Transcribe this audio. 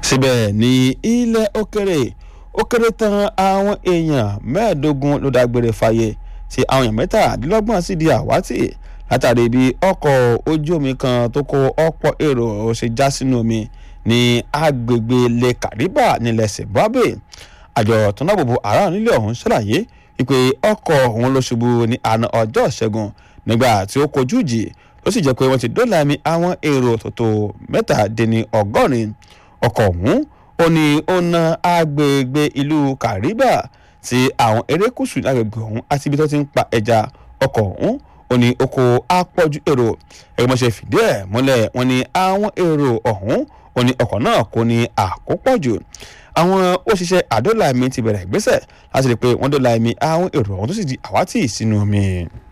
síbẹ̀ ní ilẹ̀ òkèrè ó kéré tán àwọn èèyàn mẹ́ẹ̀ẹ́dógún ló dágbére fáyé tí àwọn èèyàn mẹ́tàdínlọ́gbọ̀n sì di àwátì látàrí bí ọkọ̀ ojú omi kan tó kó ọ̀pọ̀ èrò ṣe já sínú omi ní agbègbè lè kàríbà nílẹ̀ zimbabwe àjọ tó ń dáàbòbò aráàlú nílé ọ̀hún ṣàlàyé wípé ọkọ̀ òun ló ṣubú ní àná ọjọ́ ìṣẹ́gun nígbà tí ó kojú ìjì ó sì jẹ́ pé wọ́n ti dóòlà ẹ̀mí àwọn èrò tòótó mẹ́tàdínní ọgọ́rin ọkọ̀ ọ̀hún ó ní ó ná agbègbè ìlú kàríbà tí àwọn erékùṣù lágbègbè ọ̀hún àti ibi tó ti ń pa ẹja ọkọ̀ ọ̀hún ó ní oko apọ̀jù èrò ẹgbẹ́ mọ́ṣẹ́ fìdí ẹ̀ múlẹ̀ wọ́n ní àwọn èrò ọ̀hún ó ní ọkọ̀ náà kò ní àkópọ̀jù àwọn òṣìṣẹ́ àdólà ẹ̀mí ti bẹ̀rẹ̀ ìgbésẹ̀ láti rí i pé wọ́n dólà ẹ̀mí àwọn èrò ọ̀hún tó sì di àwátì sínú omi.